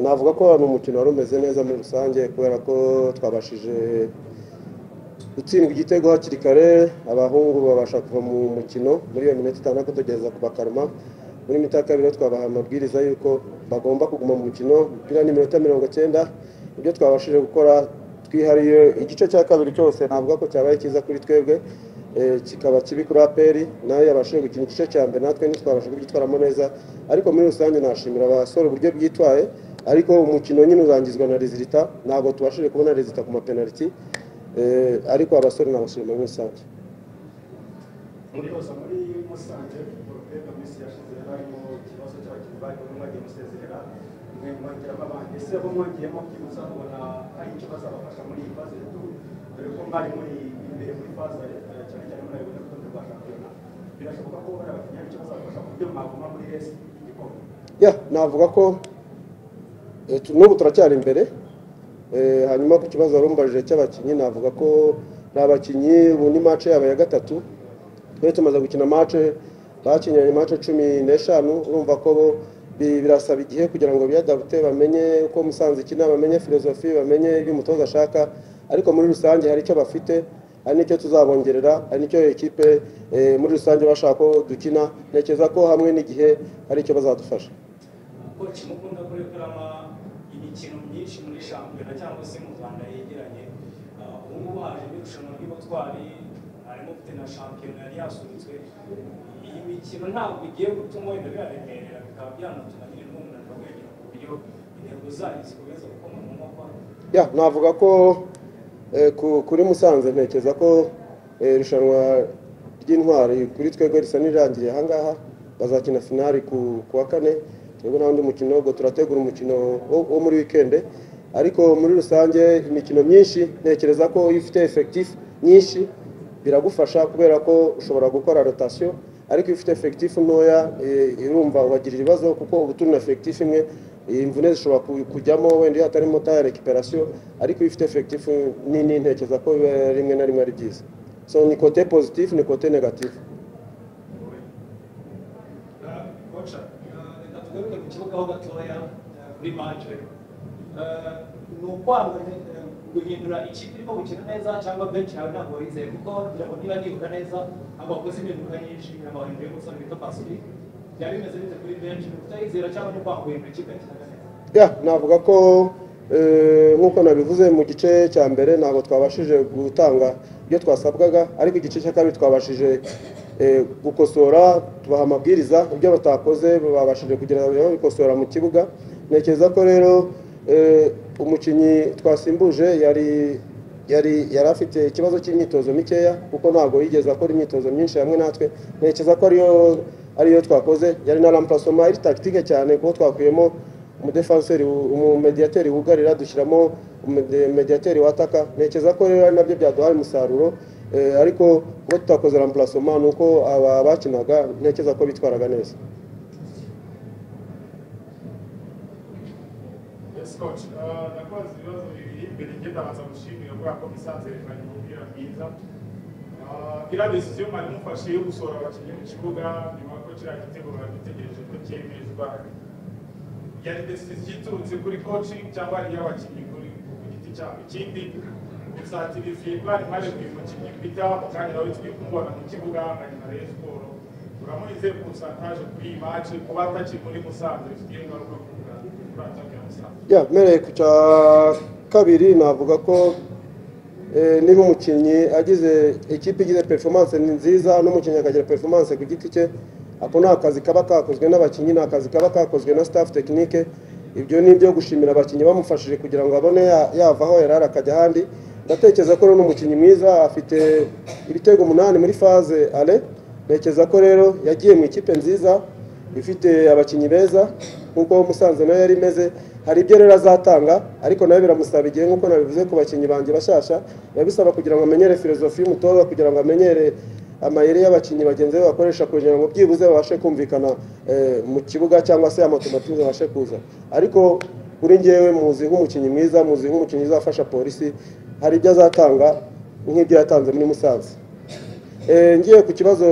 navuga ko ni umukino wari umeze neza muri rusange kubera ko twabashije gutsindwa igitego hakiri kare abahungu babasha kuva mu mukino muri iyo minota itandatu tugeza ku bakaruma muri mita ya kabiri twabaha amabwiriza y'uko bagomba kuguma mu mukino umupira ni iminota mirongo icyenda ibyo twabashije gukora twihariye igice cya kabiri cyose navuga ko cyabaye cyiza kuri twebwe kikaba kibi kuri aperi nayo yabashije gukina igice cya mbere natwe ntitwabashe kubyitwaramo neza ariko muri rusange nashimira abasore uburyo bwitwaye ariko umukino nyine urangizwa na rezilita ntabwo tubashije kubona rezilita ku mapenaliti ariko abasore nabashima muri rusange muri yose muri musanze urwego minsi yashize harimo ikibazo cy'abakinnyi bari kumwe mwagiye musezerera mwe mwongeramo abandi ese bo mwongeyemo byibutsa ubona hari icyo bazabafasha muri iyi faze ya turu dore ko mwari muri imbere muri faze ya cyane cyane muri ayo rutonde rwa shampiyona birashoboka ko hari abakinnyi hari icyo bazabafasha ku buryo mwaguma muri resi igikombe ya navuga ko eh, tu- n'ubu turacyari imbere Eh, hanyuma ku kibazo warumbajije cy'abakinnyi navuga ko ni abakinnyi ubu ni mace yaba ya gatatu twe tumaze gukina mace bakinnye mace cumi n'eshanu urumva ko bo bi- birasaba igihe kugira ngo biyadabute bamenye uko musanze ikina bamenye filozofi bamenye ibyo umutoza ashaka ariko muri rusange hari icyo bafite hari n'icyo tuzabongerera hari n'icyo ekipe eh, muri rusange bashaka ko dukina ntekereza ko hamwe n'igihe hari icyo bazadufasha koci mukunda kurekuramo imikino myinshi muri shampiyona cyangwa se mu rwanda yegeranye Ah, ubu ngubu haje n'irushanwa ry'ubutwari harimo mufite na shampiyona yari yasubitswe iyi mikino ntabwo igiye gutuma wenda biraremerera bikaba byanatuma nyine n'umunaniro wiyongera ku buryo intego zayo zikomeza gukoma mu nkokora ya navuga ko eh, ku- kuri musanze ntekereza ko eh, irushanwa ry'intwari kuri twebwe risa n'irangiye ahangaha bazakina finali ku ku wa kane twebwe nta wundi mukino ubwo turategura umukino wo wo muri wikende ariko muri rusange imikino myinshi ntekereza ko iyo ufite efekitifu nyinshi biragufasha kubera ko ushobora gukora rotasiyo ariko iyo ufite efekitifu ntoya eh, irumva ubagira ibibazo kuko uba uturina efekitifu imwe imvune zishobora ku- kujyamo wenda iyo hatarimo ta rekiperasiyo ariko iyo ufite efekitifu nini ntekereza ko biba rimwe na rimwe ari byiza so ni kote pozitifu ni kote negatifu koca reka tugaruke mu kibuga ho gatoya eh, kuri manje Eh, ni ukwanga eh, guhindura ikipe irimo gukina neza cyangwa benshi yawe ntabwo wizeye kuko ngira niba nibuka neza abakozi impinduka nyinshi abahinduye yo gusana bita pasifiki byaba bimeze bite kuri benshi ni ukutayizera cyangwa no kwanga guhindura ikipe yakinaga neza ya navuga ko eh, nk'uko nabivuze mu gice cya mbere ntabwo twabashije gutanga ibyo twasabwaga ariko igice cya kabiri twabashije eh, gukosora tubaha amabwiriza ibyo batakoze babashije kugira ngo babikosora mu kibuga ntekereza ko rero eh, umukinnyi twasimbuje yari yari yari afite ikibazo cy'imyitozo mikeya kuko ntabwo yigeze akora imyitozo myinshi hamwe natwe ntekereza ko ariyo ariyo twakoze yari na rampasoma ari tagitike cyane kuko twakuyemo umudefanseri umumediyateri wugarira dushyiramo umediyateri wataka ntekereza ko rero ari nabyo byaduhaye umusaruro eh, ariko kuba tutakoze rampurasoma ni uko aba bakinaga ntekereza ko bitwaraga neza Yes, coach. Uh, nakoze ibibazo bibiri mbere njye ndabanza gushimira kubera ko musanze yerekanye umupira mwiza Uh, iriya decision mwari mufashe yo gusohora abakinnyi mu kibuga nyuma ko kiriya gitego baragitegereje ko cyemezwa yari decision iturutse kuri coaching cyangwa ari iy'abakinnyi kuri ku giti cyabo ikindi musatirizi mwari mwaje buri mukinnyi bita mu kanya nawe turi kumubona mu kibuga anganya na Rayon Sport uramuhize kusantaje kuri iyi match kuba atakiri muri musanze bifite ingaruka ku muganga kuri ataka ya musanze ya mpereye ku cya kabiri navuga ko eh, niba umukinnyi agize ikipe igize performance ni nziza n'umukinnyi akagira performance ku giti cye ako ni akazi kaba kakozwe n'abakinnyi ni akazi kaba kakozwe na staff tekinike ibyo ni ibyo gushimira abakinnyi bamufashije kugira ngo abone ya- yava aho yari ari akajya ahandi ndatekereza ko rero ni umukinnyi mwiza afite ibitego umunani muri faze ale ntekereza ko rero yagiye mu ikipe nziza ifite abakinnyi beza nk'uko musanze nayo yari imeze hari ibyo rero azatanga ariko nawe biramusaba igihe nk'uko nabivuze ku bakinnyi banjye bashyashya biba bisaba kugira ngo amenyere filozofi y'umutoza kugira ngo amenyere amayeri y'abakinnyi bagenzi be bakoresha kugira ngo byibuze babashe kumvikana eh, mu kibuga cyangwa se amatomatike babashe kuza ariko kuri ngewe muzi nk'umukinnyi mwiza muzi nk'umukinnyi uzafasha polisi hari ibyo azatanga nk'ibyo yatanze muri musanze Eh, ngiye ku kibazo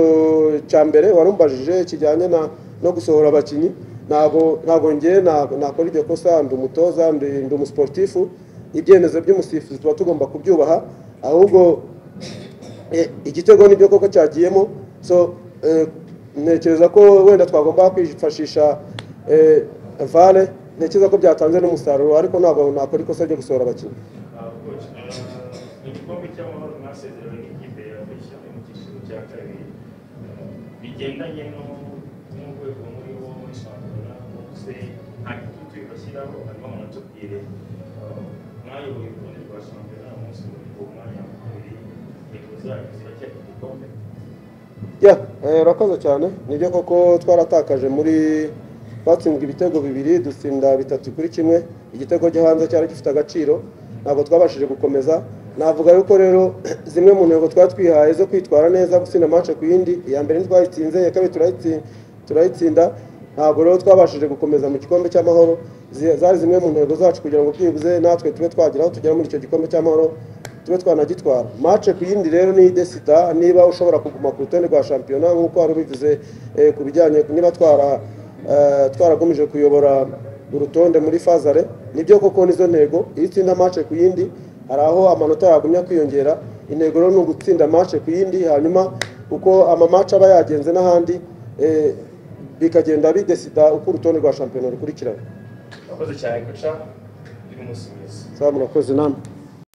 cya mbere warumbajije kijyanye na no gusohora abakinnyi ntabwo ntabwo ngewe na- nakora iryo kosa ndi umutoza ndi ndi umusiporutifu ibyemezo by'umusifuzi tuba tugomba kubyubaha ahubwo eh, igitego nibyo koko cyagiyemo so eh, ntekereza ko wenda twagomba kwifashisha eh, vale ntekereza ko byatanze n'umusaruro ariko ntabwo nakora ikosa ryo gusohora abakinnyi igikombe cy'amahoro mwasezeranye n'ikipe ya Bishya mu cyiciro cya kabiri Eh, bigendanye no- n'urwego muri wo muri shampiyona bose nta gitutu bashyiraho ariko munatubwire Eh, mwayoboye urutonde rwa shampiyona umunsi uwo mwanya wa kabiri intego zanyu ziracyari ku gikombe ya eh, urakoze cyane nibyo koko twaratakaje muri twatsindwa ibitego bibiri dutsinda bitatu kuri kimwe igitego cyo hanze cyari gifite agaciro ntabwo twabashije gukomeza navuga yuko rero zimwe mu ntego twari twihaye zo kwitwara neza gutsinda amace ku yindi iya mbere ntitwayitsinze iya kabiri turayitsi- turayitsinda ntabwo rero twabashije gukomeza mu gikombe cy'amahoro zi- zari zimwe mu ntego zacu kugira ngo byibuze natwe tube twageraho tugera muri icyo gikombe cy'amahoro tube twanagitwara mace ku yindi rero ni desita niba ushobora kuguma ku rutonde rwa shampiyona nk'uko wari ubivuze eh, ku bijyanye niba twara eh, twarakomeje kuyobora urutonde muri fazare nibyo koko nizo ntego iyo utsinda mace ku yindi hari aho amanota yagumya kwiyongera intego rero ni ugutsinda mace ku yindi hanyuma uko amamace aba yagenze n'ahandi eh, bikagenda bidesida uko urutonde rwa shampiyona rukurikirana wakoze cyane guca uri umusubizo saa murakoze namwe